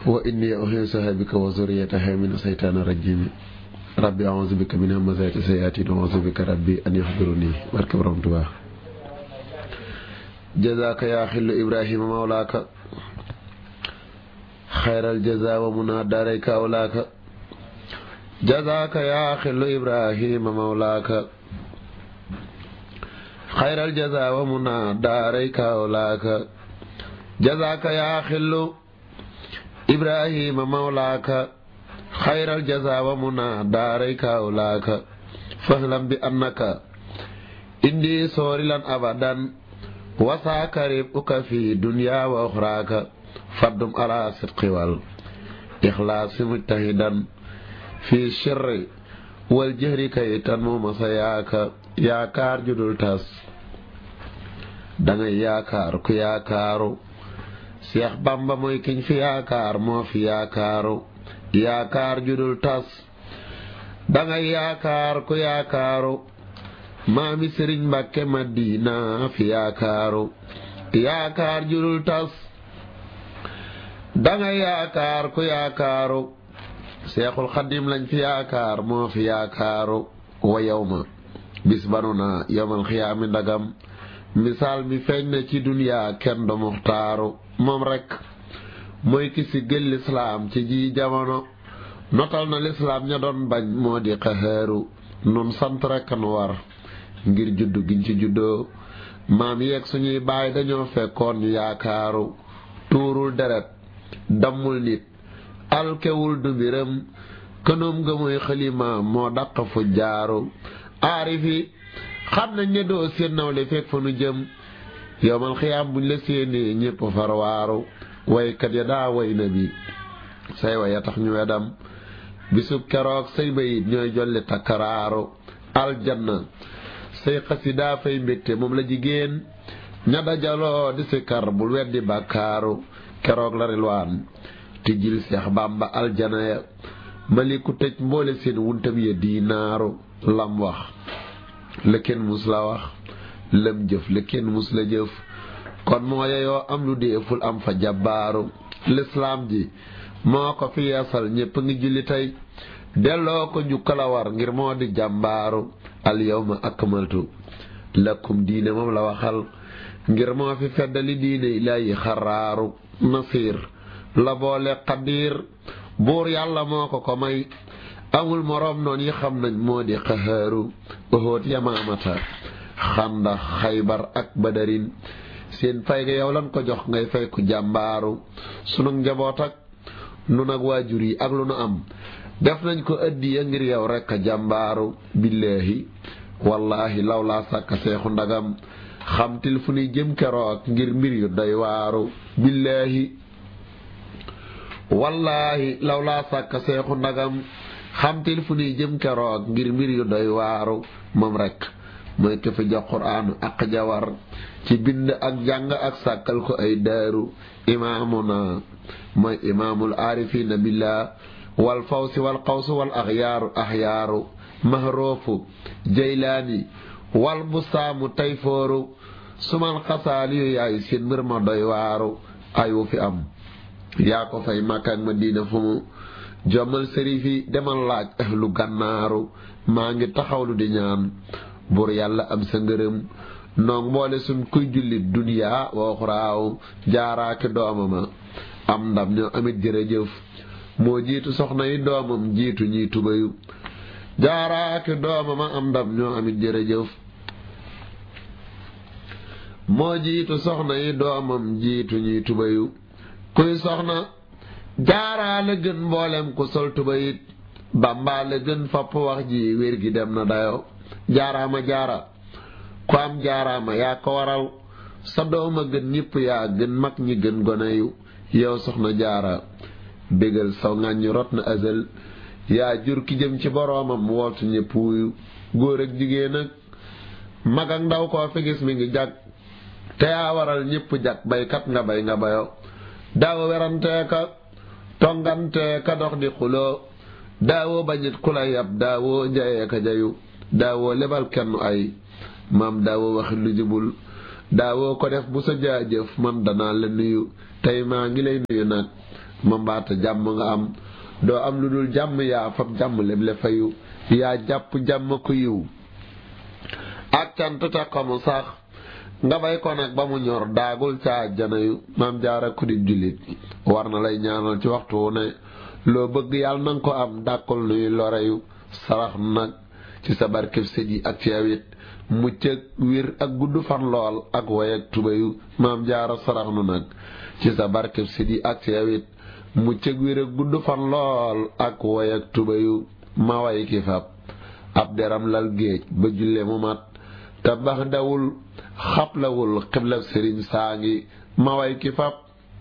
wa inni uhiisuha bika wa zurriyataha min seytaani rajim rabbi a'uuzu bika min hamazaati sayaatiin wa a'uuzu bika rabbi an yahduruni barke borom Tuubaa jazaaka yaa xillu ibrahima mawlaaka xayral jazaa wa munaa daarayka awlaaka jazaaka yaa xillu ibrahima mawlaaka xayral jazaa wa munaa daarayka awlaaka jazaaka yaa xillu ibrahima mawlaaka xayral jazaa wa munaa daarayka awlaaka fahlam bi annaka indi soorilan abadan wasaaka ribuka fi dunya wa uxraaka faddum ala sidqi wal ixlaasi mujtahidan fi sirri wal jëhri kay tan mu masa yaaka yaakaar judul tas dangay yaakaar ku yaakaaru Seex Bamba mooy kiñ fi yaakaar moo fi yaakaaru yaakaar judul tas dangay yaakaar ku yaakaaru maami sëriñ Mbàkke Madina fi yaakaaru yaakaar judul tas dangay yaakaar ku yaakaaru seexul xadim lañ fi yaakaar moo fi yaakaaru wa yow ma bis banu na yowmal xiyaami ndagam misaal mi feeñ na ci duniyaa kenn du muxtaaru moom rekk mooy ki si gël lislaam ci ji jamono notal na lislaam ña doon bañ moo di xaxaaru nun sant rekk nu war ngir juddu giñ ci juddoo maam yeeg suñuy baay dañoo fekkoon ñu yaakaaru tuurul deret dammul nit alkewul du mbiram kënoom nga mooy xalima moo dàq fu jaaru aarifi xam nañ ne doo seen nawle fekk fa nu jëm yowmal xiyaam buñ la séenee ñépp farwaaru waykat ya daa way na bi say waya tax ñu wedam bisub keroog say bayit ñooy jolli takkaraaru aljanna say xasidaa fay mbégte moom la jigéen ña dajaloo di sikar bul weddi bàkkaaru keroog la rilwaan tijjil seex bàmba aljana ya maliku tëj mboole seen wuntam ya diinaaru lam wax la kenn mus la wax lam jëf la kenn mus la jëf kon moo yeyoo am lu deeful am fa jabbaaru lislaam ji moo ko fi yeesal ñépp ngi julli tey delloo ko njukkal a war ngir moo di jàmbaaru al yawma akmaltu lakum diine moom la waxal ngir moo fi feddali diine ilaahi xaraaru nasiir la boole xadiir buur yàlla moo ko ko may amul moroom noon yi xam nañ moo di xahaaru oxoot yamaamata xanda xaybar ak badarin seen fay ga yow lan ko jox ngay fay ku jàmbaaru sunu njaboot ak nu nag waajur yi ak lu nu am def nañ ko addiya ngir yow rekk a jàmbaaru billaahi wallaahi law laa sàkk seexu ndagam xamtil fu nuy jëm keroog ngir mbir yu doy waaru billaahi wallaahi law laa sàkk seexu ndagam xamtil fu nuy jëm keroog ngir mbir yu doy waaru moom rekk mooy ke fi jox quraanu ak jawar ci bind ak jàng ak sàkkal ko ay daaru imaamuna mooy imaamul aarifiina billah wal fawsi wal qawsu wal axyaaru axyaaru mahroofu jaylaani wal busaamu tayfooru sumal xasaali yu yaay seen mbir ma doy waaru ayu fi am yaa ko fay Makka ak Madina fu mu jommal sërif yi demal laaj ahlu gànnaaru maa ngi taxawlu di ñaan buur yàlla am sa ngërëm noog mboole suñ kuy jullit duniyaa wa uxraaw jaaraaki doomama am ndam ñoo amit jërëjëf moo jiitu soxna yi doomam jiitu ñiy tubayu jaaraaki doomama am ndam ñoo amit jërëjëf moo jiitu soxna yi doomam jiitu ñiy tubayu kuy soxna jaaraa la gën mboolem ku sol tubayit bàmbaa la gën fopp wax ji wér gi dem na dayo jaaraama jaara ku am jaaraama yaa ko waral sa dooma gën ñëpp yaa gën mag ñi gën gone yu yow soxna jaara bégal saw ŋàññi rot na azal yaa jur ki jëm ci boroomam wootu ñëpp wuyu góor ak jigéen ak mag ak ndaw koo fi gis mi ngi jag te yaa waral ñëpp jag baykat nga bay nga bayo daawo werantee ka tongantee ka dox di xuloo daawoo bañit ku la yab daawoo njayee ka jayu daawoo lebal kenn ay maam daawoo waxi lu jubul daawoo ko def bu sa jaajëf man danaa la nuyu tey maa ngi lay nuyu nag ma mbaata jàmm nga am doo am lu dul jàmm yaa fab jàmm leble fayu yaa jàpp jàmm ko yiw ak cant te xamu sax nga bay ko nag ba mu ñor daagul ca àjjana yu maam jaara ku di jullit war na lay ñaanal ci waxtu wu ne loo bëgg yàlla nanga ko am dàkkul nuy loreyu sarax nag ci sa barkeb sët yi ak ci awit mucc ak wir ak gudd fan lool ak way ak tubayu maam jaara sarax nu nag ci sa barkeb sët yi ak ci awit mucc ak wir ak gudd fan lool ak way ak tubayu ma way ki fab ab deram lal géej ba julle mu mat te bax dawul xablawul xiblab sëriñ saa ngi ma way ki fab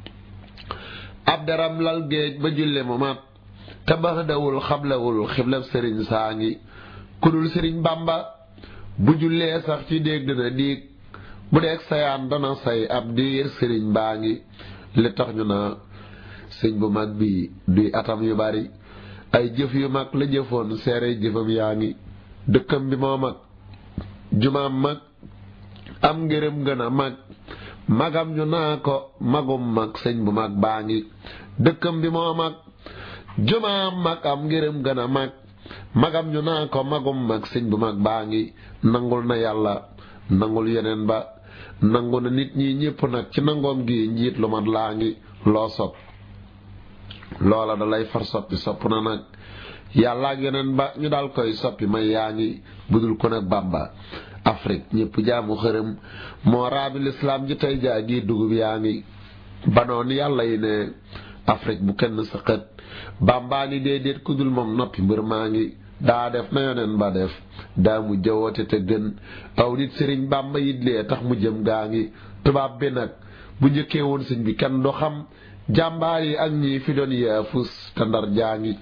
ab deram lal géej ba julle mu mat te bax dawul xablawul xiblab sëriñ saa ngi kudul sëriñ bàmba bu jullee sax ci dégg dina diig bu deeg sayaan dana say ab diir sëriñ baa ngi li tax ñu na sëñ bu mag bi duy atam yu bari ay jëf yu mag la jëfoon seere jëfam yaa ngi dëkkam bi moo mag jumaam mag am ngërëm gën a mag magam ñu naa ko magum mag sëñ bu mag baa ngi dëkkam bi moo mag jumaam mag am ngërëm gën a mag magam ñu naa ko magum mag sëñ bu mag baa ngi nangul na yàlla nangul yeneen ba nangu na nit ñi ñépp nag ci nangoom gi njiit lu mat laa ngi loo sopp loola da lay far soppi sopp na nag yàlla ak yeneen ba ñu daal koy soppi may yaa ngi budul ko nag bàmba Afrique ñépp jaamu xërëm moo raabi lislaam ji tey jaa gi dugub yaa ngi banoon yàlla yi ne Afrique bu kenn sa xët bàmbaa ni déedéet ku dul moom noppi mbër maa ngi daa def na yoneen ba def daa mu jawoote te gën aw nit sëriñ bàmba yitlee tax mu jëm gaa ngi tubaab bi nag bu njëkkee woon sëñ bi kenn du xam jàmbaar yi ak ñi fi doon yaafus te ndar jaa ngi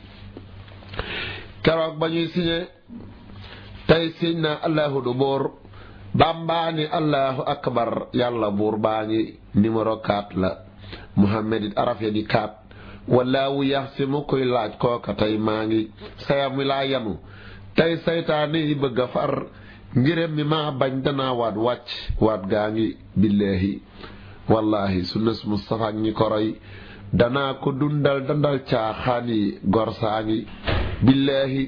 keroog ba ñuy siñe tey siñ na allahu du buur bàmbaa ni allahu akbar yàlla buur baa ngi numéro 4 la muhammad it araf ya di 4 wallaahu yax si mu koy laaj kooka tey maa ngi sayam wi laa yanu tey saytaane yi bëgg a far ngirem mi maa bañ danaa waat wàcc waat gaa ngi billaahi wallaahi sunnas Mustafa ñi ko roy danaa ko dundal dandal caaxaan yi gor saa ngi billaahi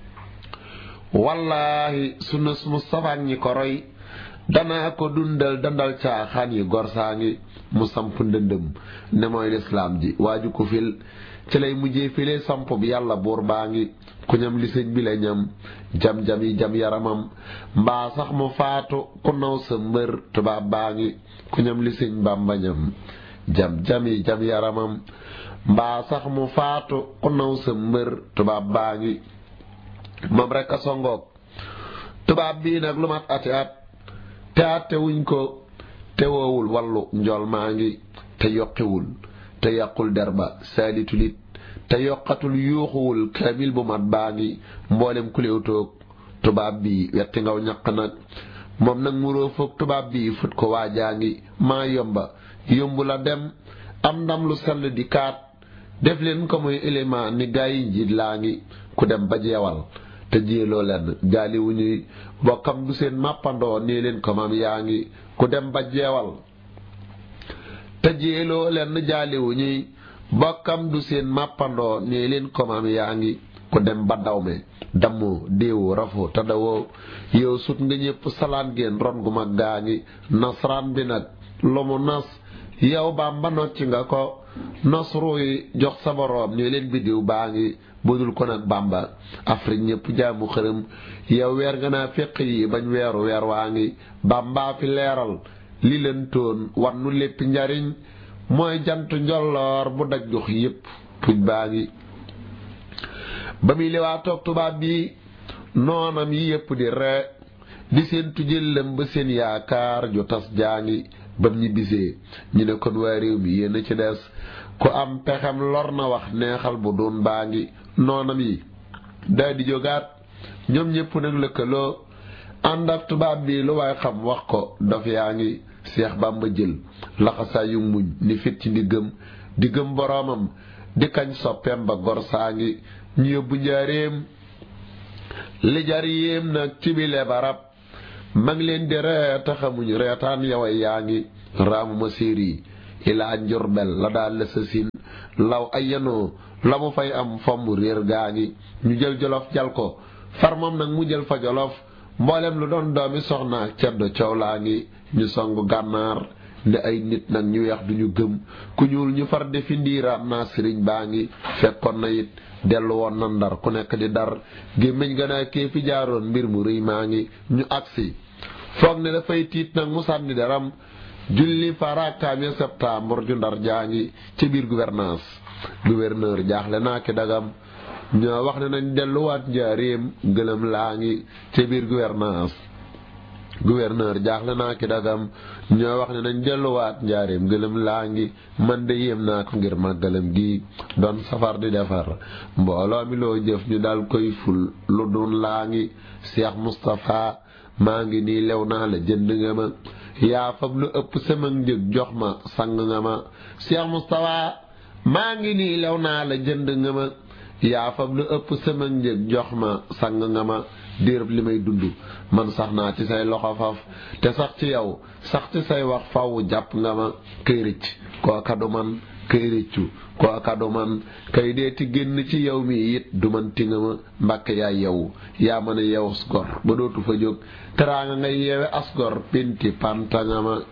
wallaahi sunnas Mustafa ñi ko roy danaa ko dundal dandal caaxaan yi gor saa ngi mu samp ndëndëm ne mooy lislaam ji waaju ko fil ci lay mujjee file samp bi yàlla buur baa ngi ku ñam li sëñ bi la ñam jam-jam yi jam yaramam mbaa sax mu faatu ku naw sa mbër tubaab baa ngi ku ñam li sëñ bàmba ñam jam-jam yi jam yaramam mbaa sax mu faatu ku naw sa mbër tubaab baa ngi moom rek a songoog tubaab bii nag lu mat ati at te atte wuñ ko te woowul wallu njool maa ngi te yokkiwul te yàqul derba saalitulit te yokkatul yuuxuwul kaamil bu mat baa ngi mboolem kuléew toog tubaab bi wetti ngaw ñaq nag moom nag muroo foog tubaab bi fut ko waajaa ngi maa yomba yombu la dem am ndam lu sell di kaat def leen ko muy élément ni gaa yi njiit laa ngi ku dem ba jeewal te jéeloo leen gaali wu ñuy bokkam du seen màppandoo nii leen ko maam yaa ngi ku dem ba jeewal te jéeloo leen jaaliwu ñuy bokkam du seen màppandoo nii leen ko maam yaa ngi ku dem ba dawme dammoo déewu rafoo te dawoo yow sut nga ñépp salaan génn ron gu mag gaa ngi nasraan bi nag lu mu nas yow baam ba nocci nga ko nos ruuy jox sa boroom nii leen biddiw baa ngi budul ko nag bàmba afrique ñépp jaamu xërëm yow weer nga naa féq yi bañ weeru weer waa ngi bàmbaa fi leeral li leen toon war nu lépp njariñ mooy jant njolloor bu daj jox yépp puj baa ngi ba muy liwaa toog tubaab bi noonam yi yépp di ree di seen tujëllam ba seen yaakaar ju tas jaa ngi bam ñi bisee ñu ne kon waa réew mi yéen a ci des ku am pexem lor na wax neexal bu doon baa ngi noonam yi day di jógaat ñoom ñépp nag lëkkaloo ànd ak tubaab bi lu waay xam wax ko dof yaa ngi seex bàmba jël laxasaa yu muñ ni fit ci ndiggam diggam boroomam di kañ soppeem ba gor saa ngi ñu yóbbu njaareem li jar yéem nag ci bile barab ma ngi leen di ree taxamuñ reetaan yaway yaa ngi raamuma séer yi ilaa njurbel la daal la sasin law ay yanoo la mu fay am fomm réer gaa ngi ñu jël jolof jal ko far moom nag mu jël fa jolof mboolem lu doon doomi soxna ak ceddo coow laa ngi ñu songu gànnaar ne ay nit nag ñu weex duñu gëm ku ñuul ñu far defi ndiiraam naa sëriñ baa ngi fekkoon na it dellu woon na ndar ku nekk di dar gémmiñ ga naa kee fi jaaroon mbir mu rëy maa ngi ñu agsi foog ne dafay tiit nag mu sànni daram julli farakaam ya septembre ju ndar jaa ngi ci biir gouvernance gouverneur jaaxle naa ki dagam ñoo wax ne nañ delluwaat njaaréem gëlëm laa ngi ci biir gouvernance gouverneur jaaxle naa ki dagam ñoo wax ne nañ delluwaat njaareem gëlëm laa ngi man de yéem naa ko ngir màggalam gi doon safar di defar mbooloo mi loo jëf ñu dal koy ful lu dun laa ngi Cheikh Moustapha maa ngi nii lew naa la jënd nga ma yaa fab lu ëpp sama njëg jox ma sang nga ma Cheikh Moustapha maa ngi nii lew naa la jënd nga ma yaa fab lu ëpp sama njëg jox ma sang nga ma diirëb li may dund man sax naa ci say loxo faf te sax ci yow sax ci say wax faw jàpp nga ma kay rëcc kooka du man kay rëccu kooka du man kay deeti génn ci yow mi it du man ti nga ma mbàkke yaay yow yaa mën a yeew asgor ba dootu fa jóg teraanga ngay yeewe asgor pinti panta nga ma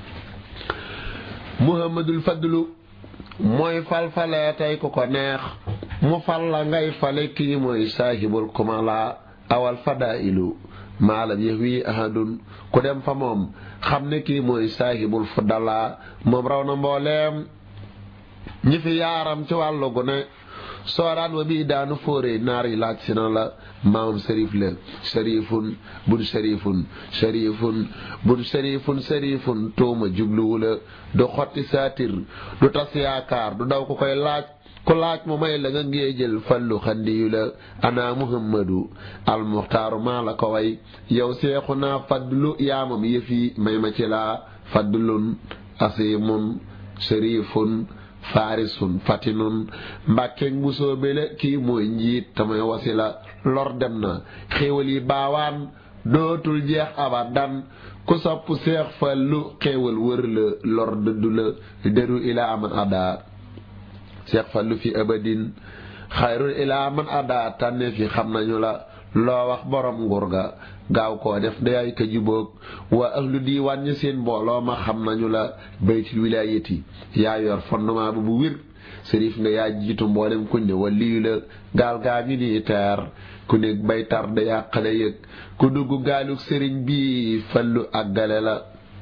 muhammadul fadlu mooy falfalee tey ku ko neex mu fal la ngay fale kii mooy saahibul kumala awal fadailu maalam yëf wi ahadun ku dem fa moom xam ne kii mooy saahibul fudala moom raw na mbooleem ñi fi yaaram ci wàllu gu ne sooraan wa bii daanu fóore naar yi laaj si na la maamam sërif la sërifun bun sërifun sërifun bun sërifun sërifun tuuma jubluwu la du xotti saatir du tas yaakaar du daw ku koy laaj ku laaj mu may la nga ngee jël fallu xandiyu la ana muhammadu almuxtaaru maa la ko way yow seexu naa fadlu yaamam yëfi may ma ci laa fadlun asimun sërifun faarisun fatinun mbàkkeeg bu soobele kii mooy njiit tamay wasila lor dem na xéewal yi baawaan dootul jeex abadan ku sopp seex fallu xéewal wër la lor dëddu la deru ilaa man adaa seex fallu fi abadin xayrul ilaa man adaa tànne fi xam nañu la loo wax borom nguur ga gaaw koo def dayaay ka jubóog waa ahlu diiwaan ñi seen mbooloo ma xam nañu la baytul wilaayati yaa yor fondement bu bu wér sërif nga yaa jiitu mboolem kuñ ne waliyu la gaal gaa ngi nii teer ku nekk bay tar da yàqale yëg ku dugg gaaluk sëriñ bi fallu àggale la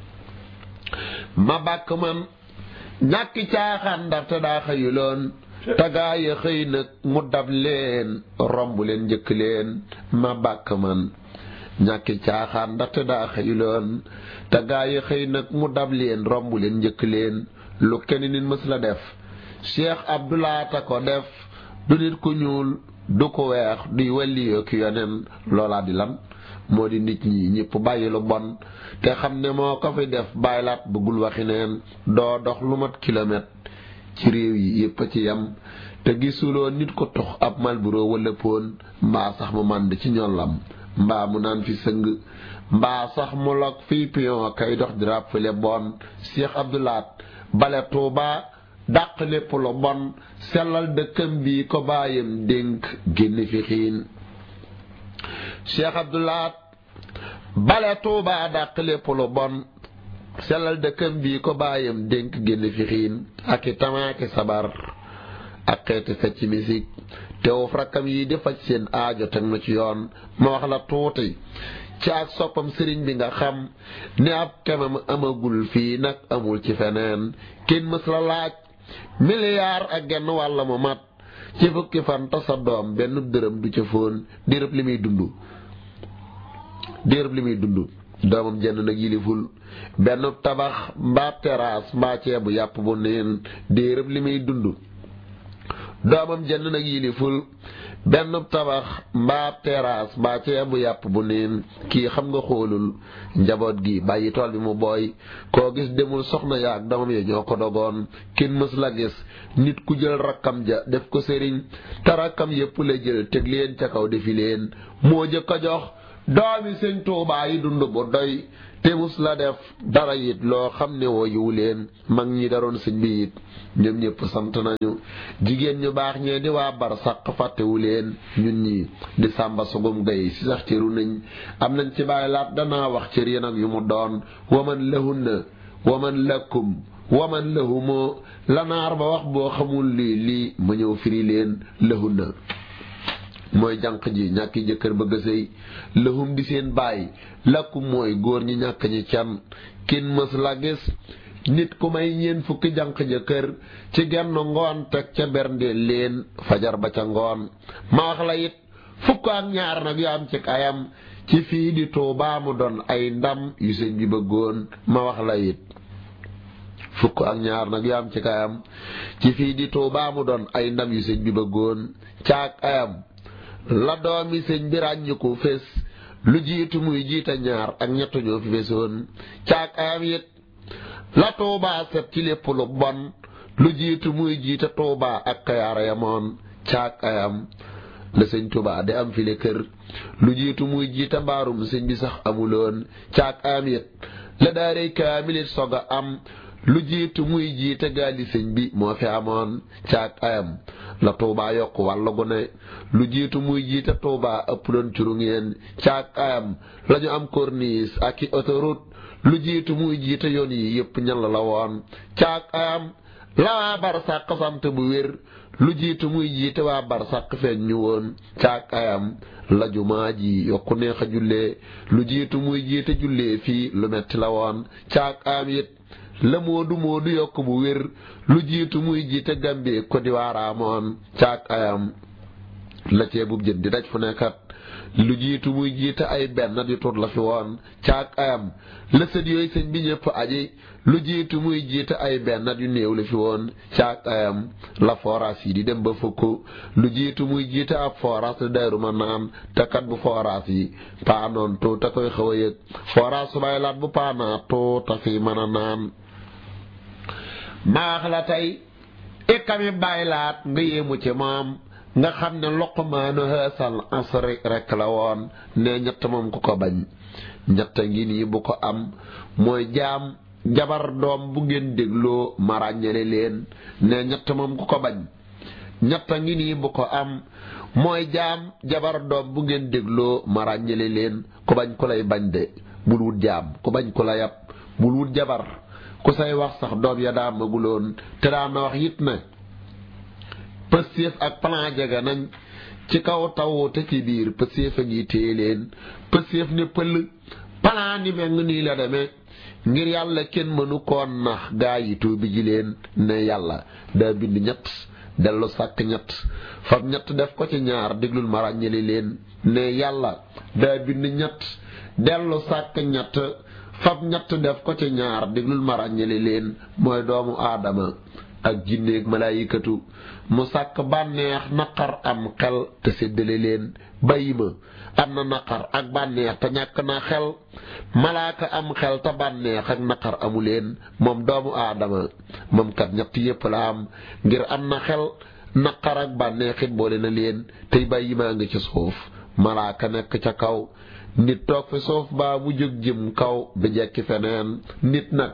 ma bàkk man ñàkki caaxaan ndaxte daa xëyuloon tagaaya xëy nag mu dab leen romb leen njëkk leen ma bàkk man ñàkki caaxaan ndaxte daa xëyuloon tagaaya xëy nag mu dab leen romb leen njëkk leen lu kenn nit mës la def cheikh abdoulaata ko def du nit ku ñuul du ko weex duy wàlliyoo ki yoneen loolaa di lan moo di nit ñi ñëpp bàyyi lu bon te xam ne moo ko fi def bàyyilaat bëggul waxi neen doo dox lu mat kilomètre ci réew yi yépp a ci yam te gisuloo nit ko tox ab malburo wala poon mbaa sax mu mànd ci ñollam mbaa mu naan fi sëng mbaa sax mu log fii pion kay dox di ràppale bon Cheikh Abdoulaat bale Tuuba dàq lépp lu bon sellal dëkkam bi ko bàyyam dénk génn fi xiin Cheikh Abdoulaat bale Tuuba dàq lépp lu bon sellal dëkkam bi ko bàyyam dénk génn fi xiin ak i tamaaki sabar ak xeeti fecc misik teewuf rakkam yi di faj seen aajo teg na ci yoon ma wax la tuuti ci ak soppam sëriñ bi nga xam ne ab kemam amagul fii nag amul ci feneen kenn mës la laaj miliyaar ak genn wàll mu mat ci fukki fan tasa doom benn dërëm du ca fóon diirëb li muy dund diirëb li muy dund doomam jenn nag yiliful benn tabax mbaa terrasse mbaa ceebu yàpp bu neen diirëb li muy dund doomam jenn nag yiliful benn tabax mbaa terrasse mbaa ceebu yàpp bu neen kii xam nga xoolul njaboot gi bàyyi tool bi mu booy koo gis demul soxna yaag doomam ya ñoo ko dogoon kenn mës la gis nit ku jël rakkam ja def ko sëriñ te rakkam yépp la jël teg leen ca kaw defi leen moo jëkk a jox doomi sëñ Tuubaa yi dund bu doy te mus la def dara it loo xam ne woo yiw leen mag ñi daroon sëñ bi it ñoom ñëpp sant nañu jigéen ñu baax ñee di waa bar sàq fàttewu leen ñun ñi di sàmba sugum gay si sax cëru nañ am nañ ci bàyyi laat danaa wax cër yi nag yu mu doon waman lahunna waman lakum waman lahumoo lanaar ba wax boo xamul lii lii ma ñëw firi leen lahunna mooy jànq ji ñàkki jëkkër bëgg a sëy lahum di seen baay lakkum mooy góor ñi ñàkk ñi can kin mës la gis nit ku may ñeen fukki jànq jëkkër ci genn ngoon teg ca bernde leen fajar ba ca ngoon ma wax la it fukk ak ñaar nag yu am ci ayam ci fii di Tuubaa mu doon ay ndam yu sëñ bi bëggoon ma wax la it fukk ak ñaar nag yu am ci ayam ci fii di Tuubaa mu doon ay ndam yu sëñ bi bëggoon caag ayam la doomi sëñ bi ràññiku fés lu jiitu muy jiita ñaar ak ñett ñoo fi fésoon caag ayam it la Tuubaa set ci lépp lu bon lu jiitu muy jiita Tuubaa ak Kayaar yamoon caag ayam la sëñ Tuubaa di am file kër lu jiitu muy jiita mbaarum sëñ bi sax amuloon caag ayam it la daaray kaamilit sog a am lu jiitu muy jiita gaali sëñ bi moo fi amoon caag ayam la Tuubaa yokk wàllu gu ne lu jiitu muy jiita Tuubaa ëpp doon curu ngeen caag ayam la ñu am corniche ak i autoroute lu jiitu muy jiita yoon yi yépp ñan la woon caag ayam la waa bar sàq sant bu wér lu jiitu muy jiite waa bar sàq feeñ ñu woon caag ayam la jumaa ji yokku neex a jullee lu jiitu muy jiite jullee fii lu metti la woon caag ayam it la moodu moodu yokk bu wér lu jiitu muy jiite Gambie Côte d'Ivoire amoon caag ayam la ceebub jën di daj fu nekkat lu jiitu muy jiite ay benn di tut la fi woon caag ayam la sët yooyu sëñ bi ñëpp aji lu jiitu muy jiite ay benn yu néew la fi woon caag ayam la forage yi di dem ba fukk lu jiitu muy jiite ab forage la daaru ma naan te kat bu forage yi paanoon tuuta koy xaw a yëg forage su bay laat bu paanaa tuuta fi mën a naan maax la tey ikami bay laat nga yéemu ci moom nga xam ne Luqmaanu haasal asri rekk la woon ne ñett moom ku ko bañ ñett ngi nii bu ko am mooy jaam jabar doom bu ngeen dégloo ma ràññale leen ne ñett moom ku ko bañ ñett ngi nii bu ko am mooy jaam jabar doom bu ngeen dégloo ma ràññale leen ku bañ ku lay bañ de bul wut jaam ku bañ ku la yab bul wut jabar ku say wax sax doom ya daa maguloon te daa na wax it ne pëstéef ak plan jege nañ ci kaw taw te ci biir pëstéef a ngi téye leen pëstéef ne pël plan ni meng nii la demee ngir yàlla kenn mënu koon nax gaa yi tuubi ji leen ne yàlla daa bind ñett dellu sàkk ñett fab ñett def ko ci ñaar déglul ma ràññali leen ne yàlla daa bind ñett dellu sàkk ñett fab ñett def ko ci ñaar déglul ma ràññali leen mooy doomu aadama ak jinneeg malaayikatu mu sàkk bànneex naqar am xel te séddale leen bàyyi ma am na naqar ak bànneex te ñàkk na xel malaaka am xel te bànneex ak naqar amu leen moom doomu aadama moom kat ñett yépp la am ngir am na xel naqar ak bànneex it boole na leen tey bàyyi maa ngi ci suuf malaaka nekk ca kaw nit toog fi suuf baa mu jóg jëm kaw bi jekki feneen nit nag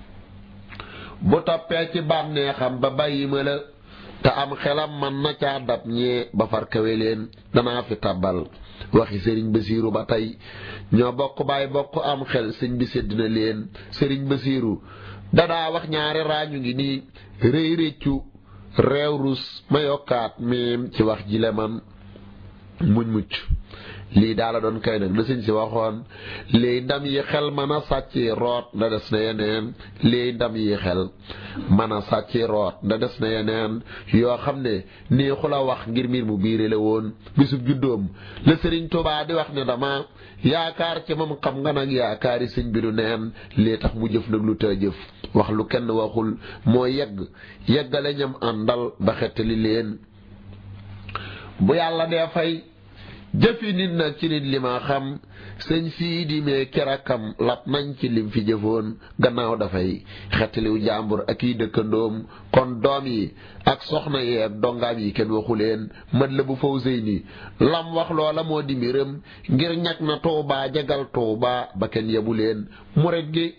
bu toppee ci bànneexam ba bàyyi ma la te am xelam man na caa dab ñee ba far kawe leen danaa fi tabal waxi sëriñ Basiiru ba tey ñoo bokk baay bokk am xel sëñ bi sédd na leen sëriñ Basiiru dadaa wax ñaari raañu ngi nii rëy réccu réew rus ma yokkaat miim ci wax ji le man muñ mucc lii daala doon kay nag la sëñ si waxoon lii ndam yi xel mën a sàcci root nda des na yeneen lii ndam yi xel mën a sàcci root nda des na yeneen yoo xam ne neexu la wax ngir mbir mu biire la woon bisub juddoom la sëriñ Tuubaa di wax ne dama yaakaar ci moom xam nga nag yaakaari sëñ bi du neen lii tax mu jëf nag lu të jëf wax lu kenn waxul moo yegg yeggale ñam àndal ba xettali leen bu yàlla dee fay jëfi nit nag ci nit li ma xam sëñ sii di mee kerakam lap nañ ci lim fi jëfoon gannaaw dafay xettaliw jàmbur ak yi dëkkandoom kon doom yi ak soxna yi ak dongaam yi kenn waxu leen mët la bu faw sëy ni lam wax loola moo di mbiram ngir ñag na tuubaa jagal tuubaa ba kenn yebu leen murit gi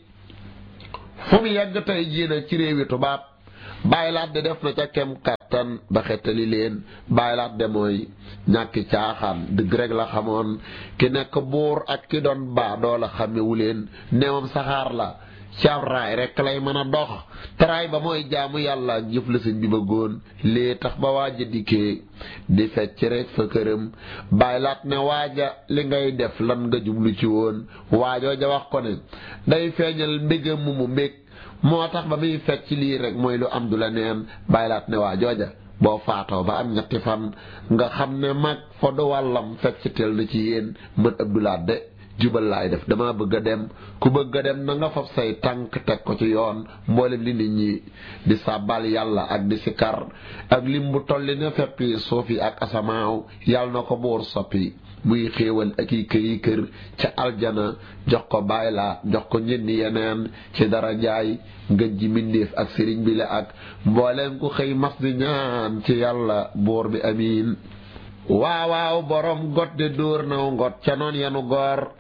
fu mu yegg tey jii nag ci réewi tubaab bàyyi laat de def na ca kem kàttan ba xettali leen bàyyi laat de mooy ñàkki caaxaan dëgg rek la xamoon ki nekk buur ak ki doon baa doo la xamewu leen neewam saxaar la caab raay rek lay mën a dox taraay ba mooy jaamu yàlla ak jëf la sëñ bi bëggoon lii tax ba waaja dikkee di fecc rek fa këram bàyyi laat ne waaja li ngay def lan nga jublu ci woon waajoo ja wax ko ne day feeñal mbégam mu mu mbég moo tax ba muy fecc lii rek mooy lu am du la neen bàyyi laat ne waa jooja boo faatoo ba am ñetti fan nga xam ne mag fa du wàllam fecc tel na ci yéen mën abdulaat de jubal laay def dama bëgg a dem ku bëgg a dem na nga fab say tànk teg ko ci yoon mboolem li nit ñi di sàbbal yàlla ak di sikar ak lim bu tolli ne feppi suuf yi ak asamaaw yàlla na ko buur soppi muy xéewal ak i këyi kër ca aljana jox ko bàyyi laa jox ko ñenni yeneen ci dara jaay ngën ji mbindéef ak sëriñ bi la ak mbooleem ku xëy mas di ñaan ci yàlla buur bi amiin waawaaw borom got de dóor naw ngot ca noon yanu goor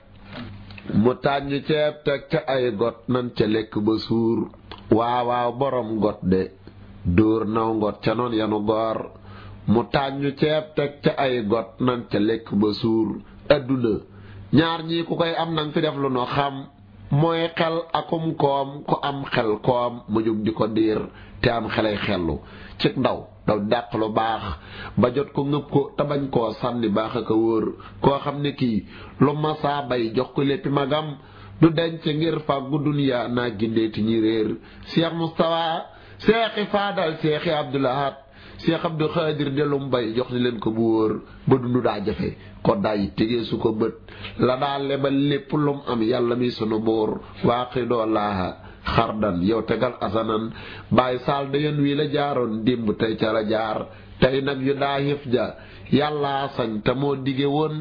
mu tàññ ceeb teg ca ay got nan ca lekk ba suur waawaaw borom got de dóor naw ngot ca noon yanu goor mu tàññu ceeb teg ca ay got nan ca lekk ba suur adduna ñaar ñii ku koy am nang fi def lu no xam mooy xel akum koom ku am xel koom mu jóg di ko diir te am xelay xellu ci ndaw daw dàq lu baax ba jot ko ngëb ko te bañ koo sànni baax ak a wóor koo xam ne kii lu masaa bay jox ko léppi magam du denc ngir fàggu duniyaa naa gindeeti ñi réer Cheikh Moustapha seexi faadal seexi Abdoulahat Cheikh Abdou Khadir delum bay jox ni leen ko bu wóor ba dundu daa jafe ko day tegee su ko bët la daa lebal lépp lum am yàlla mi sunu buur waaqi doo laaha xardan yow tegal asanan bàyyi saal da yoon wii la jaaroon démb tey ca la jaar tey nag yu daa xif ja yàllaa sañ te moo dige woon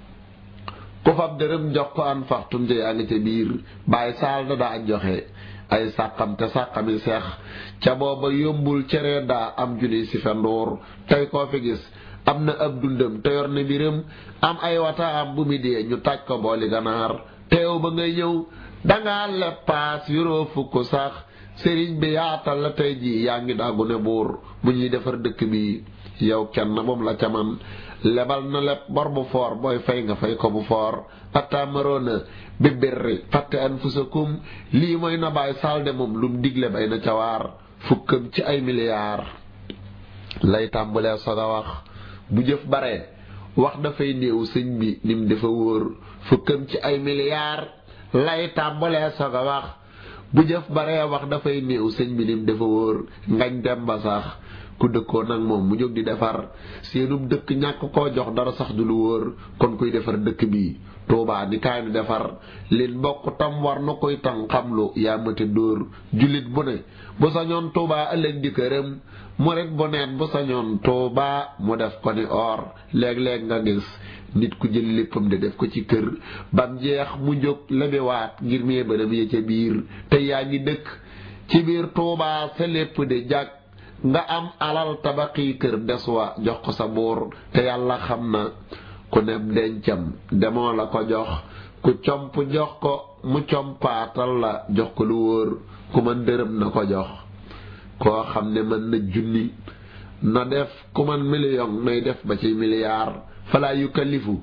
ku fab dërëm jox ko an faxtum ja yaa ngi ca biir bàyyi saal da daa joxe ay sàqam te sàqami seex ca booba yombul cere daa am junni si fenduur tey koo fi gis am na ab dundam te yor na biram am ay wata am bu mi dee ñu taaj ko booli ganaar teew ba ngay ñëw danga leppaas yoroo fukk sax sëriñ bi yaatal la tey ji yaa ngi daggu ne buur bu ñuy defar dëkk bi yow kenn moom la ca man lebal na leb bor bu foor booy fay nga fay ko bu foor attamaroona bi birri fàtte anfusakum lii mooy na bàyyi salde moom lum digle bay na ca waar fukkam ci ay milliards lay tàmbulee soog a wax bu jëf bare wax dafay néew sëñ bi nim dafa wóor fukkam ci ay milliards lay tàmbulee soog a wax bu jëf bare wax dafay néew sëñ bi nim dafa wóor ngañ dem ba sax ku dëkkoon nag moom mu jóg di defar seenum dëkk ñàkk koo jox dara sax du lu wóor kon kuy defar dëkk bi tuubaa ni kaay nu defar lin bokk tam war na koy tan xamlu yaa mate dóor jullit bu ne bu sañoon tuubaa ëllëg di këram murit bu neen bu sañoon tuubaa mu def ko ni or léeg-léeg nga gis nit ku jël léppam de def ko ci kër bam jeex mu jóg lebewaat ngir mee bënam ya ca biir te yaa ngi dëkk ci biir tuubaa sa lépp de jàkk nga am alal tabaqi kër des wa jox ko sa buur te yàlla xam na ku neb dencam demoo la ko jox ku comp jox ko mu compaatal la jox ko lu wóor ku man dërëm na ko jox koo xam ne mën na junni na def ku man million nay def ba ci milliard falaa yukallifu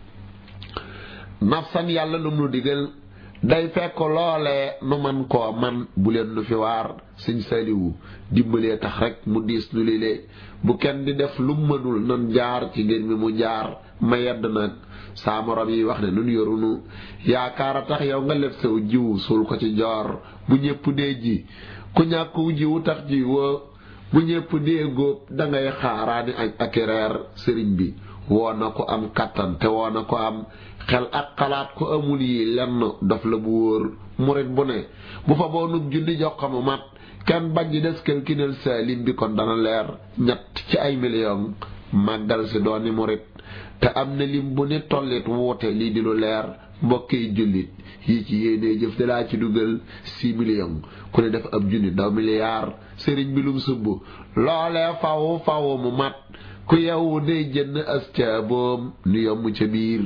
nafsan yàlla lum nu digal day fekk loolee nu man koo man bu leen nu fi waar sëñ saliwu dimbalee tax rek mu diis nu lile bu kenn di def lu mënul nan jaar ci ngir mi mu jaar ma yedd nag saa morom yi wax ne nun yorunu yaakaar a tax yow nga lef saw jiwu suul ko ci joor bu ñépp dee ji ku ñàkku jiwu tax ji woo bu ñépp dee góob dangay xaaraani añ ak reer sëriñ bi woo na ko am kattan te woo na ko am xel ak xalaat ko amul yi lenn dof la bu wóor murit bu ne bu fa boo nub junni jox ko mu mat kenn bañ di des kelkinel saalim bi kon dana leer ñett ci ay million màggal si dooni murit te am na lim bu nit tollit wuute lii di lu leer mbokki jullit yi ci yéenee jëf dalaa ci dugal six millions ku ne def ab junni ndaw milliard sëriñ bi lum sumb loolee faw faw mu mat ku yow day jënd as ca boom nu yomb ca biir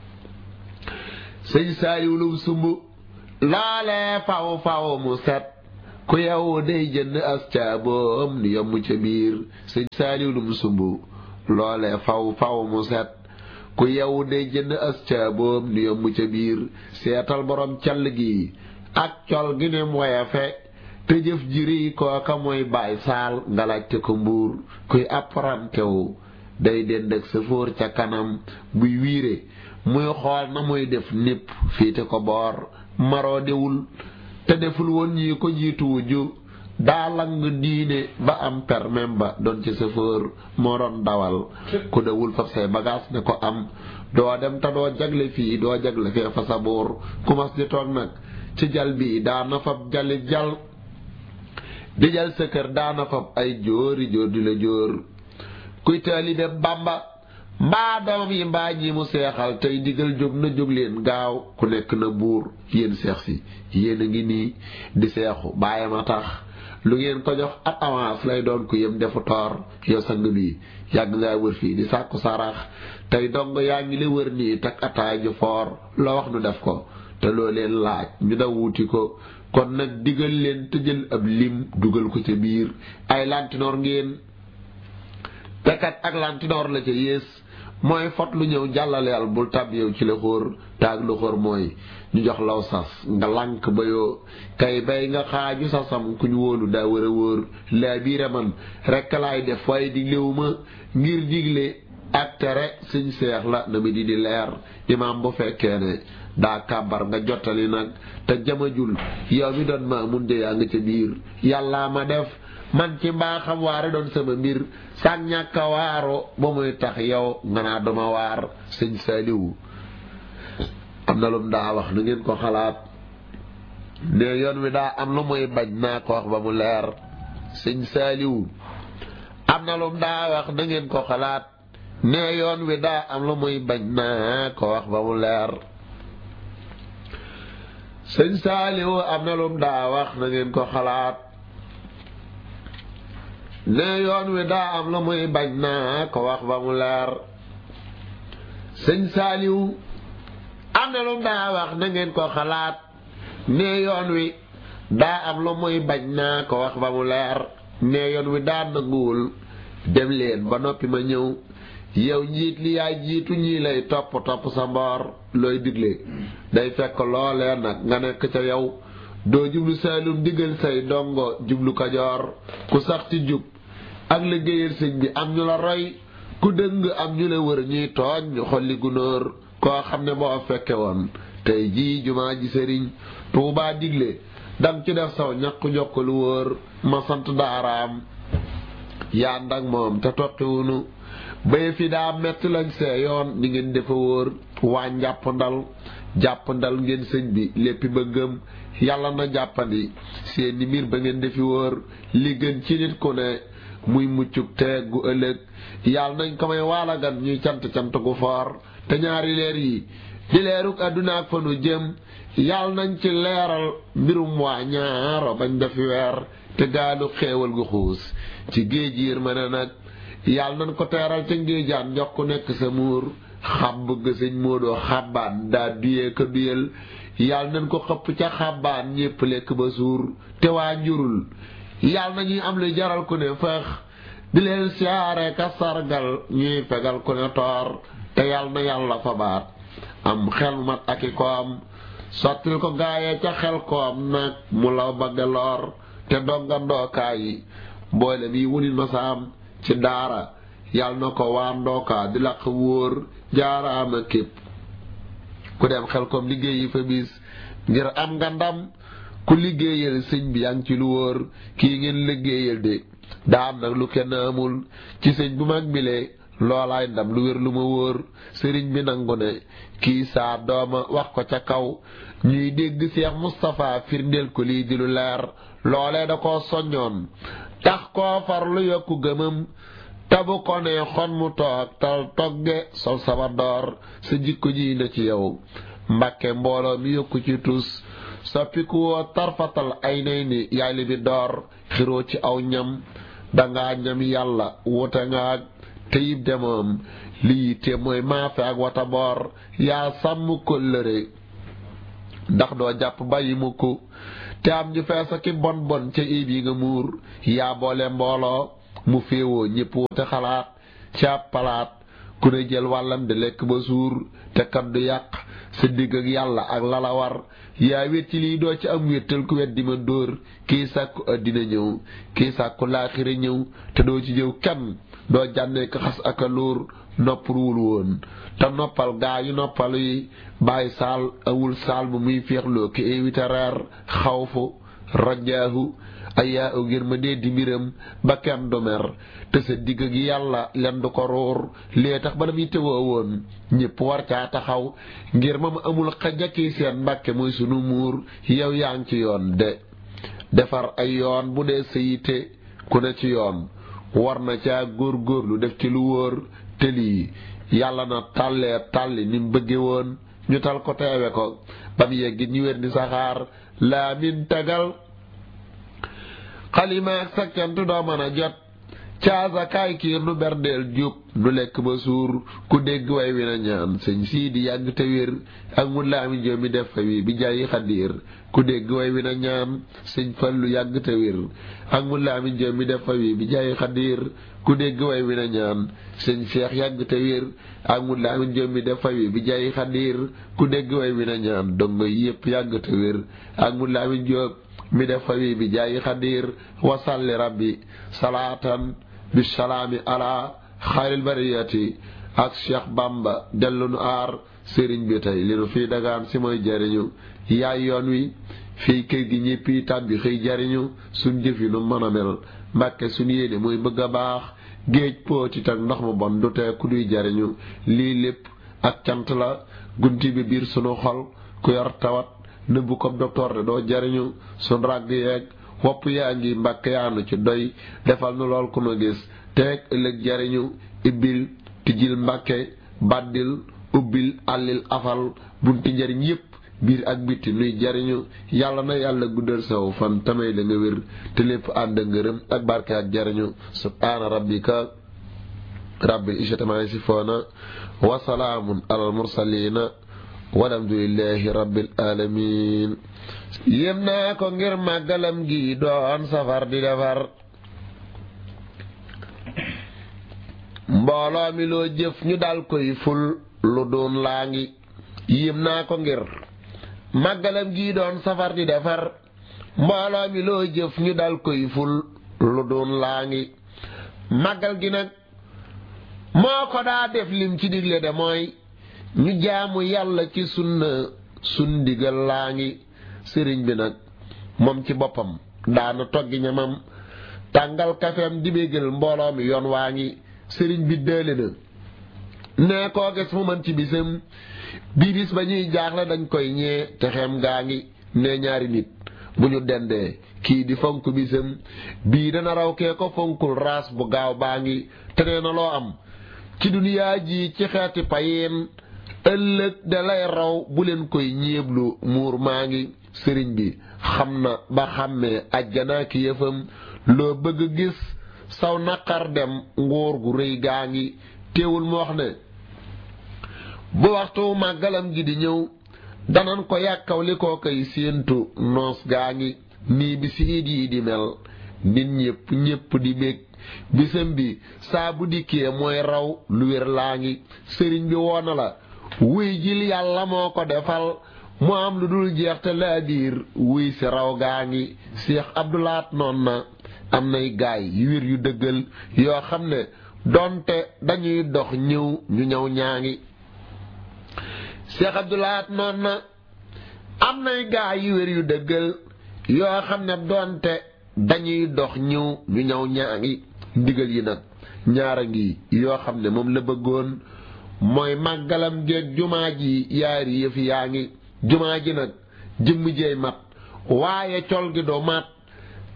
sëñ saaliw lum sumb loolee faw faw mu set ku yow day jënd as ca boom nu yomb ca biir sëñ saaliw lum sumb loolee faw faw mu set ku yow day jënd as ca boom nu yomb ca biir seetal borom call gi ak col gi nem woyafe te jëf jiri kooka mooy baay saal nga laajte ko mbuur kuy apparantewu day dend ak sëfoor ca kanam buy wiire muy xool na muy def népp fiite ko boor maroo dewul te deful woon ñi ko jiitu wujju daa lang diine ba am permem ba doon ci sëfoor moo doon dawal ku dewul fab say bagaas ne ko am doo dem te doo jagle fii doo jagle fee fa sa buur ku mas di toog nag ci jal bi daana fab jali jal di jal sa kër daana fab ay jóori jóor di la jóor kuy taalibe Bàmba mbaa doomam yi mbaa ñi mu seexal tey digal jóg na jóg leen gaaw ku nekk na buur yéen seex si yéen a ngi nii di seexu bàyyam a tax lu ngeen ko jox ab avance lay doon ku yem defu toor yow sang bi yàgg ngaa wër fii di sàkku sarax tey dong yaa ngi la wër nii tak ataay ju foor loo wax nu def ko te loo leen laaj ñu daw wuti ko kon nag digal leen te jël ab lim dugal ko ca biir ay lantinoor ngeen tekat ak lantinoor la ca yées mooy fot lu ñëw jàllaleel bul tab yow ci la xóor taag lu xóor mooy ñu jox law sas nga lànk ba yoo kay bay nga xaaju sasam ku ñu wóolu daa wër a wóor laa biire man rekk laay def waaye diglewu ma ngir digle ak tere suñ seex la na mi di di leer imaam bu fekkee ne daa kàbbar nga jottali nag te jamajul yow mi doon ma mun de yaa nga ca biir yàllaa ma def man ci mbaaxam waare doon sama mbir sàg ñàkk a waaro ba muy tax yow nga naa duma waar sëñ saaliwu am na lum daa wax na ngeen ko xalaat ne yoon wi daa am lu muy bañ naa ko wax ba mu leer sëñ saaliwu am na lum daa wax na ngeen ko xalaat ne yoon wi daa am lu muy bañ naa ko wax ba mu leer sëñ saaliwu am na lum daa wax na ngeen ko xalaat ne yoon wi daa am lu muy bañ naa ko wax ba mu leer sëñ saaliwu am na lum daa wax na ngeen ko xalaat ne yoon wi daa am lu muy bañ naa ko wax ba mu leer ne yoon wi daa nanguwul dem leen ba noppi ma ñëw yow njiit li yaay jiitu ñii lay topp topp sa mboor looy digle day fekk loolee nag nga nekk ca yow doo jublu saalum digal say dongo jublu kajoor ku sax ci jub ak liggéeyal sëñ bi am ñu la roy ku dëng am ñu la wër ñuy tooñ ñu xolli gunóor koo xam ne boo fekke woon tey jii jumaa ji sëriñ tuubaa digle dang ci def saw ñaq jokk lu wóor ma sant daaraam yaa ndak moom te toqiwunu bay fi daa metti lañ see yoon ni ngeen defa wóor waa njàpp ndal jàpp ndal ngeen sëñ bi léppi ba gëm yàlla na jàppandi seeni mbir ba ngeen defi wóor li gën ci nit ku ne muy muccuk teeg gu ëllëg yàlla nañ ko may waalagan ñuy cant cant gu foor te ñaari leer yi di leeruk àdduna ak fa nu jëm yàlla nañ ci leeral mbirum waa ñaaro bañ defi weer te gaalu xeewal gu xuus ci géej yiir ma ne nag yàlla nañ ko teeral ca ngéejaan jox ku nekk sa muur xam bëgg sëñ Moodu xabbaan daa duyee ka duyal yàlla nañ ko xëpp ca xabbaan ñépp lekk ba suur te waa njurul yàlla na ñuy am lu jaral ku ne feex di leen siyaare ka sargal ñuy fegal ku ne toor te yàlla na yàlla fa baat am xel mat ak i koom sottil ko gaayee ca xel koom nag mu law ba geloor te donga ndookaay yi mboolem yi wunit masaam ci daara yàlla na ko waa ndookaa di laq wóor jaaraama képp ku dem xel koom liggéey yi fa bis ngir am nga ndam ku liggéeyal sëñ bi yaa ngi ci lu wóor kii ngeen liggéeyal de daa am nag lu kenn amul ci sëñ bu mag bile loolaay ndam lu wér lu ma wóor sëriñ bi nangu ne kii saa dooma wax ko ca kaw ñuy dégg Seex Mustapha firndeel ko lii di lu leer loolee da koo soññoon tax koo far lu yokku gëmam tabu ko ne xon mu toog tal togge sol saba door sa jikko ji na ci yow mbàkke mbooloo mi yokku ci tus soppiku woo tarfatal ay nay ni yaay li bi door xiroo ci aw ñam danga ñam yàlla wute nga ak teyib demoom lii te mooy maafe ak wata boor yaa sàmm kóllëre ndax doo jàpp bàyyi mukk te am ñu feesa ki bon bon ca iib yi nga muur yaa boole mbooloo mu féewoo ñépp wute xalaat ci ab palaat ku ne jël wàllam di lekk ba suur te kat du yàq sa digg ak yàlla ak lala war yaa wét ci lii doo ci am wéttal ku wet di ma dóor kii sàkku àddina ñëw kii sàkku laaxira ñëw te doo ci jëw kenn doo jànnee ko xas ak a lóor noppaluwul woon te noppal gaa yu noppalu yi bàyyi saal awul saal bu muy féexloo ki évité reer xawfu rajaahu ayaa u ngir ma dee di mbiram ba kenn du mer te sa digg gi yàlla len du ko ruur lee tax ba la muy tëwoo woon ñépp war caa taxaw ngir ma mu amul xajakki seen mbàkke muy sunu muur yow yaa ngi ci yoon de defar ay yoon bu dee sëyite ku ne ci yoon war na caa góor-góorlu def ci lu wóor te lii yàlla na tàllee tàlli ni mu bëgge woon ñu tal ko teewe ko ba mu yeggit ñu wér ni saxaar laa min tagal xalima ak sakkantu doo mën a jot caasa kaay kiir nu berdeel jub nu lekk ba suur ku dégg way wi na ñaan sëñ sii di yàgg te wér ak mu laami joo mi def fa wi bi jaayi xaddiir ku dégg way wi na ñaan sëñ fallu yàgg te wér ak mu laami joo mi def fa wi bi jaayi xaddiir ku dégg way wi na ñaan sëñ seex yàgg te wér ak mu laami joo mi def fa wi bi jaayi xaddiir ku dégg way wi na ñaan dongo yépp yàgg te wér ak mu laami joo mi def fa wi bi jaayi xaddiir wasalli rabbi salaatan bisalaami ala xayril bariyati ak Cheikh Bamba dellu nu aar sëriñ bi tey li nu fii dagaan si mooy jariñu yaay yoon wi fii kër gi ñéppi tàbbi xëy jariñu suñ jëf yi nu mën a mel mbàkke suñ yéene mooy bëgg a baax géej póotit ak ndox mu bon du tee ku duy jariñu lii lépp ak cant la gunti bi biir sunu xol ku yor tawat nëbbu ko docteur de doo jariñu suñ ràgg yeeg wopp yaa ngi mbàkk yaanu ci doy defal nu lool ku nu gis teeg ëllëg jariñu ibbil tijjil mbàkke bàddil ubbil àllil afal bunti njariñ yépp biir ak bitti nuy jariñu yàlla na yàlla guddal saw fan tamay da nga wér te lépp ànd ngërëm ak barke ak jariñu subhaana rabbika rabbil izzati ammaa yasifuuna wa salaamun alal mursaliina walhamdulillahi rabbil alamin yéem naa ko ngir màggalam gi doon safar di defar mbooloo mi loo jëf ñu dal koy ful lu doon laa ngi yéem naa ko ngir màggalam gi doon safar di defar mbooloo mi loo jëf ñu dal koy ful lu doon laa ngi màggal gi nag moo ko daa def lim ci digle de mooy ñu jaamu yàlla ci sunna sun digal laa ngi sëriñ bi nag moom ci boppam daana toggi ñamam tàngal kafeem di bégal mbooloo mi yoon waa ngi sëriñ bi dële na nee koo gis mu mën ci bisam bii bis ba ñuy jaaxle dañ koy ñee te xem gaa ngi nee ñaari nit bu ñu dendee kii di fonk bisam bii dana raw kee ko fonkul raas bu gaaw baa ngi te nee na loo am ci duniyaa ji ci xeeti payin ëllëg da lay raw bu leen koy ñeeblu muur maa ngi sëriñ bi xam na ba xàmmee ajjanaa ki yëfam loo bëgg gis saw naqar dem nguur gu rëy gaa ngi teewul mu wax ne bu waxtu màggalam gi di ñëw danan ko yàkkaw li koo koy séentu noos gaa ngi nii bi si it yi di mel nit ñépp ñépp di bég bisam bi saa bu dikkee mooy raw lu wér laa ngi sëriñ bi woona la wuy jil yàlla moo ko defal mu am lu dul jeex te laa biir wuy si raw gaa ngi Cheikh Abdoulaat noon na am nay gaay yu wér yu dëggal yoo xam ne donte dañuy dox ñëw ñu ñëw ñaa ngi Cheikh Abdoulaat noon na am nay gaay yu wér yu dëggal yoo xam ne donte dañuy dox ñëw ñu ñëw ñaa ngi ndigal yi nag ñaara ngi yoo xam ne moom la bëggoon mooy màggalam géeg jumaa ji yaari yëf yaa ngi jumaa ji nag jëmm jeey mat waaye col gi doo mat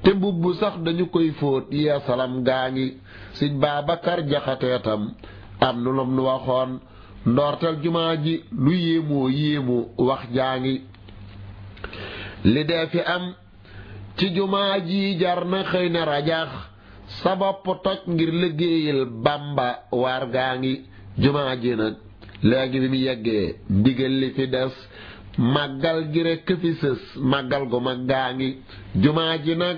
te mbubb sax dañu koy fóot yeesalam gaa ngi sëñ Babacar jaxateetam am nu lam nu waxoon ndoortel jumaa ji lu yéemoo yéemu wax jaa ngi li dee fi am ci jumaa ji jar na xëy na rajax sa bopp toj ngir liggéeyal Bàmba waar gaa ngi jumaa ji nag léegi bi mu yeggee ndigal li fi des màggal gi rekk fi sës màggal gu mag gaa ngi jumaa ji nag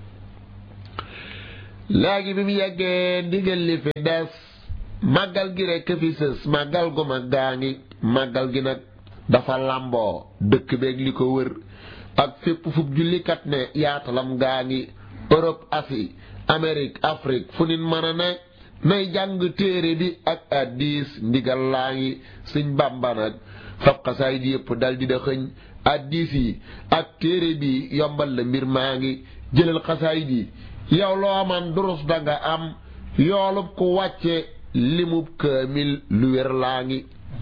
léegi bi mu yeggee ndigal li fi des màggal gi rekk fi sës màggal gu mag gaa ngi màggal gi nag dafa làmboo dëkk beeg li ko wër ak fépp fub jullikat ne yaatalam gaa ngi Europe Asie Amérique Afrique fu nit mën a ne nay jàng téere bi ak addis ndigal laa ngi sëñ Bàmba nag fab xasaay di yëpp dal di da xëñ addis yi ak téere bi yombal la mbir maa ngi jëlal xasaay di yow loo man durus danga am yoolub ku wàcce limub kaamil lu wér laa ngi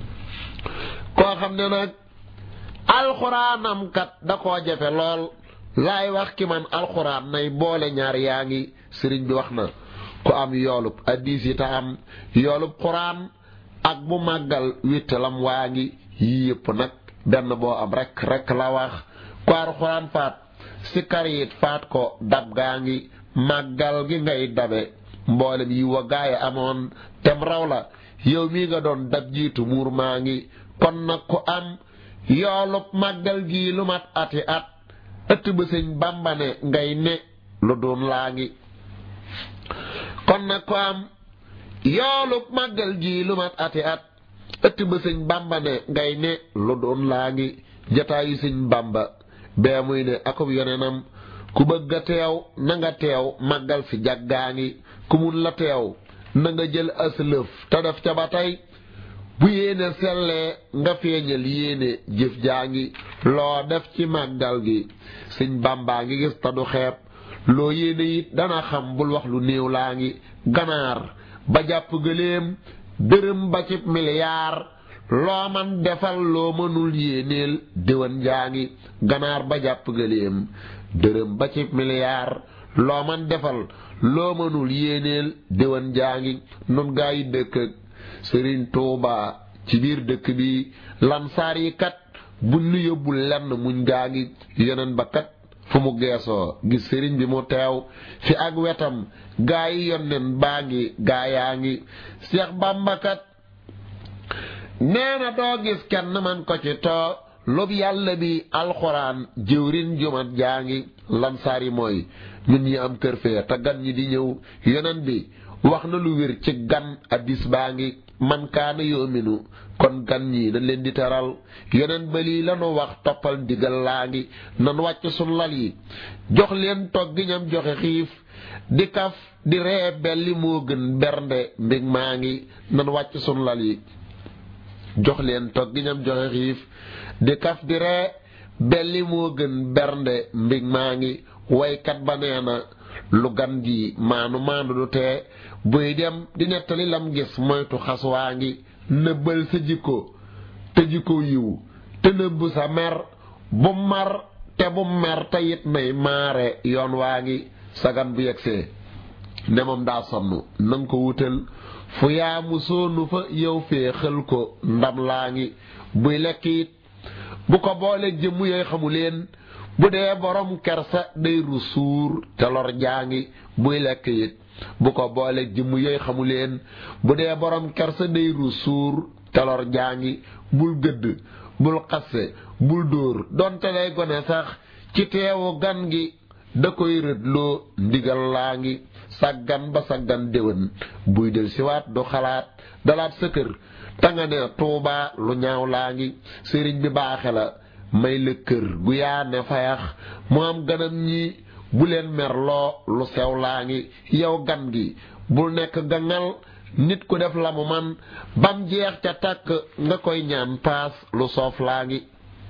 koo xam ne nag alxuraanam kat da koo jafe lool laay wax ki man alxuraan nay boole ñaar yaa ngi sëriñ bi wax na ku am yoolub addis yi ta am yoolub xuraan ak bu màggal wittalam waa ngi yii yëpp nag benn boo am rek rek la wax ku alxuraan faat si karit faat ko dab gaa ngi màggal gi ngay dabe mboolem yi wa gaaya amoon tem raw la yow mii nga doon dab jiitu muur maa ngi kon nag ku am yoolub màggal gii lu mat ati at ëtt ba sëñ Bàmba ne ngay ne lu doon laa ngi kon nag ko am yoolub màggal gii lu mat ati at ëtt ba sëñ Bàmba ne ngay ne lu doon laa ngi jataayu sëñ Bàmba bee muy ne akub yonenam ku bëgg a teew na nga teew màggal fi jaggaa ngi ku mun la teew na nga jël aslëf te def ca ba tey bu yéene sellee nga feeñal yéene jëf jaa ngi loo def ci màggal gi sëñ bàmbaa ngi gis te du xeeb loo yéene it dana xam bul wax lu néew laa ngi ganaar ba jàpp gëléem dërëm ba ci miliyaar loo man defal loo mënul yéeneel déwan jaa ngi ganaar ba jàpp gëléem dërëm ba ci miliyaar loo man defal loo mënul yéeneel déwan jaa ngi nun gaa yi dëkk ak sëriñ Tuuba ci biir dëkk bi lansaar yi kat buñ nu yóbbul lenn muñ gaa ngi yeneen ba kat fu mu geesoo gis sëriñ bi mu teew fi ak wetam gaa yi yonneen baa ngi gaa yaa ngi Seex Bàmba kat nee na doo gis kenn man ko ci too lub yàlla bi alxuraan jëwrin jumat jaa ngi lansaar yi mooy ñun ñi am kër fee te gan ñi di ñëw yeneen bi wax na lu wér ci gan addis baa ngi man kaana yoominu kon gan ñi dañ leen di teral yeneen ba lii lanu wax toppal ndigal laa ngi nan wàcc sun lal yi jox leen togg ñam joxe xiif di kaf di ree belli moo gën bernde mbig maa ngi nan wàcc sun lal yi jox leen togg ñam joxe xiif di kaf di ree belli moo gën bernde mbig maa ngi waykat ba nee na lu gan gi maanu maanu du tee buy dem di nettali lam gis moytu xas waa ngi nëbbal sa jikko te jikko yiw te nëbb sa mer bu mar te bu mer te it nay maare yoon waa ngi sa gan bu yegsee ne moom daa sonn nanga ko wutal fu yaamu soonu fa yow fee xël ko ndam laa ngi buy lekk it bu ko boole jëmm yooy xamu leen bu dee borom kersa day ru suur te lor jaa ngi buy lekk it bu ko boole jëmm yooy xamu leen bu dee borom kersa day ru suur te lor jaa ngi bul gëdd bul xasse bul dóor donte lay gone sax ci teewu gan gi da koy rëdloo ndigal laa ngi saggan ba saggan déwén buy del siwaat du xalaat dalaat sa kër tanga ne tuubaa lu ñaaw laa ngi sëriñ bi baaxe la may la kër gu yaa ne fayax mu am ganam ñi bu leen merloo lu sew laa ngi yow gan gi bul nekk gangal nit ku def la mu man bam jeex ca tàkk nga koy ñaan paas lu soof laa ngi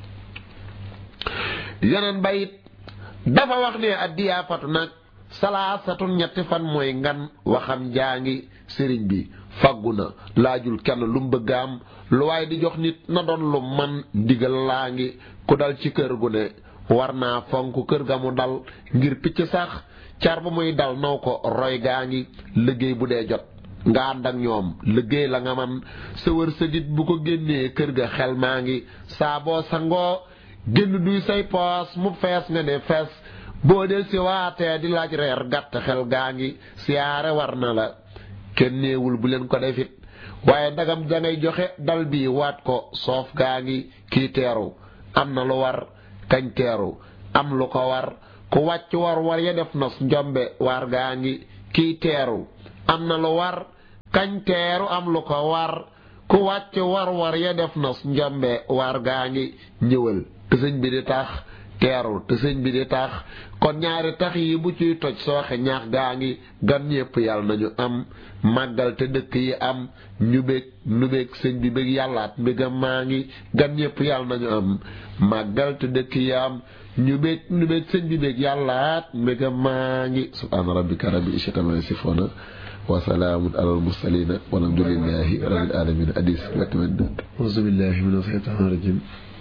yeneen bayit dafa wax ne addiyaafatu nag salaasatun ñetti fan mooy ngan waxam jaa ngi sëriñ bi faggu na laajul kenn lu mu bëgg am lu waaye di jox nit na doon lu man ndigal laa ngi ku dal ci kër gu ne war naa fonk kër ga mu dal ngir picc sax car ba muy dal naw ko roy gaa ngi liggéey bu dee jot nga ànd ak ñoom liggéey la nga man sa wër sa dit bu ko génnee kër ga xel maa ngi saa boo sangoo génn duy say poos mu fees nga ne fees boo del si waatee di laaj reer gàtt xel gaa ngi siyaare war na la kenn néewul bu leen ko defit waaye ndagam dangay joxe dal bi waat ko soof gaa ngi kii teeru am na lu war kañ teeru am lu ko war ku wàcc war war ya def nos njombe war gaa ngi kii teeru am na lu war kañ teeru am lu ko war ku wàcc war war ya def nos njombe war gaa ngi ñëwal te sëñ bi di tax teeru te sëñ bi di tax kon ñaari tax yi bu ciy toj sooxe ñaax gaa ngi gan ñépp yàlla nañu am màggal te dëkk yi am ñu bég nu bég sëñ bi bég yàllaat mbégam maa ngi gan ñépp yàlla nañu am màggal te dëkk yi am ñu bég nu bég sëñ bi bég yàllaat mbégam maa ngi subhaana rabbika rabbil izzati ammaa yasifuuna wa salaamun alal mursaliina walhamdulillahi rabbil aalamiin hadis auzu billahi mina shaytaani rajiim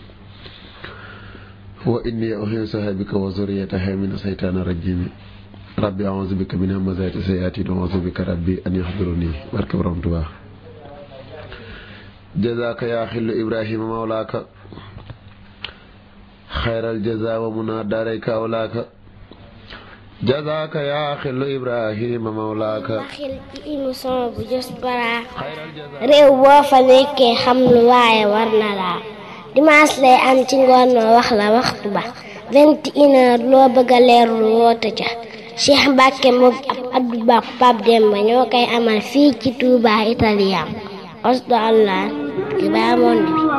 wa inni uhiisuha bika wa zurriyataha mina shaytaani rajiim rabbi a'uuzu bika min hamazaati sayaatiin wa a'uuzu bika rabbi an yahduruni barke borom Tuubaa jazaaka yaa xillu ibrahima mawlaaka xayral jazaa wa munaa daarayka awlaaka jazaaka yaa xillu ibrahima mawlaaka xil ci émission bu Diaspora réew boo fa nekkee xam lu waaye war na laa dimanche lay am ci ngoon noo wax la waxtu ba vingt et une heure loo bëgg a leerlu woote ca Cheikh Mbacke moom ab Abdou Ba Pape Demba ñoo koy amal fii ci Touba Italien osdo allah ki baa monde bi